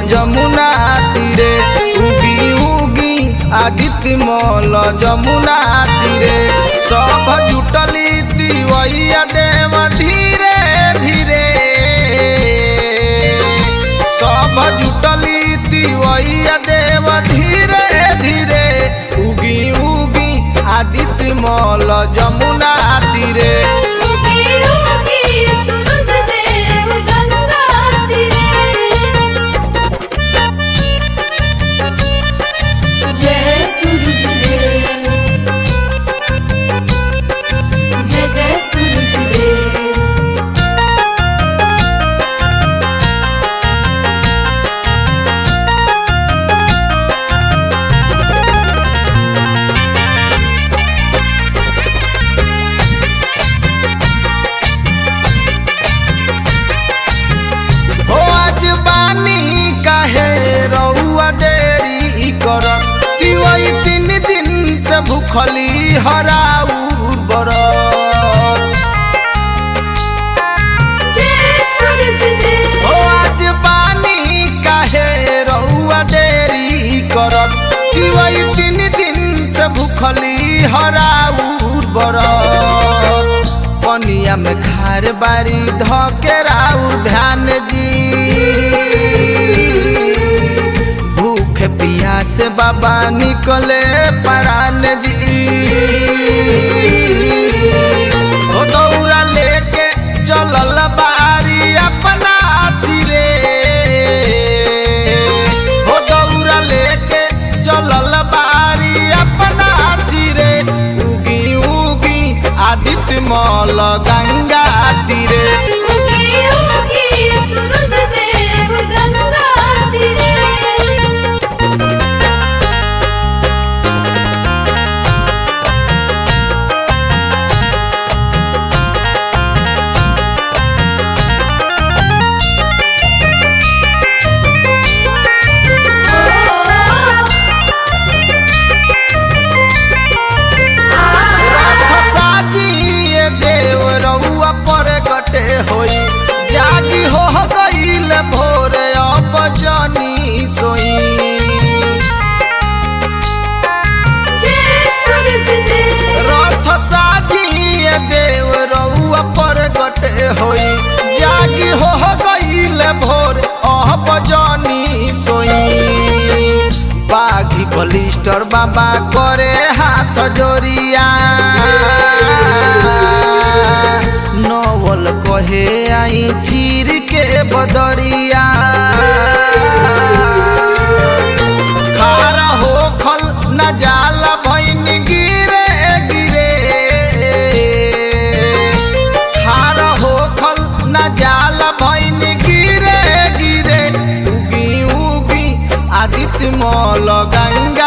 जमुना तीरे उगी उगी आदित्य मल जमुना तीरे सब जुटली तिवैया देव धीरे धीरे सब जुटली तिवैया देव धीरे धीरे उगी उगी आदित्य मल जमुना तीरे उगी उगी सूरज देव गंगा तीरे जय सूरज देव जय जय सूरज देव हो आज बानी काहे रउआ देरी करत कि वही तीन दिन से भूखली हराऊ बरत जय सूरज देव हो आज बानी काहे रउआ देरी करत कि वही तीन दिन से भूखली हराऊ बरत पनिया में खार बारी धकेराऊ ध्यान जी भूख पियास से बाबा निकले परान जी ओ दौरा लेके चलल बारी अपना सिरे ओ दौरा लेके चलल बारी अपना सिरे उगी उगी आदित्य मल गंगा तीरे उगी उगी सूरज देव गंगा तीरे रात साजिए देव रउआ पर गटे होई जागी हो गईल भोर अब जनी सोई जय सूरज देव रथ साजिए देव रउआ पर गटे होई जागी हो गईल भोर अब जनी सोई बाघी बलिस्टर बाबा करे हाथ जोरिया नवल कहे आई चीर के बदरिया खारा हो खल न जाला भैन गिरे गिरे खारा हो खल न जाला भैन गिरे गिरे उगी उगी आदित्य मल गंगा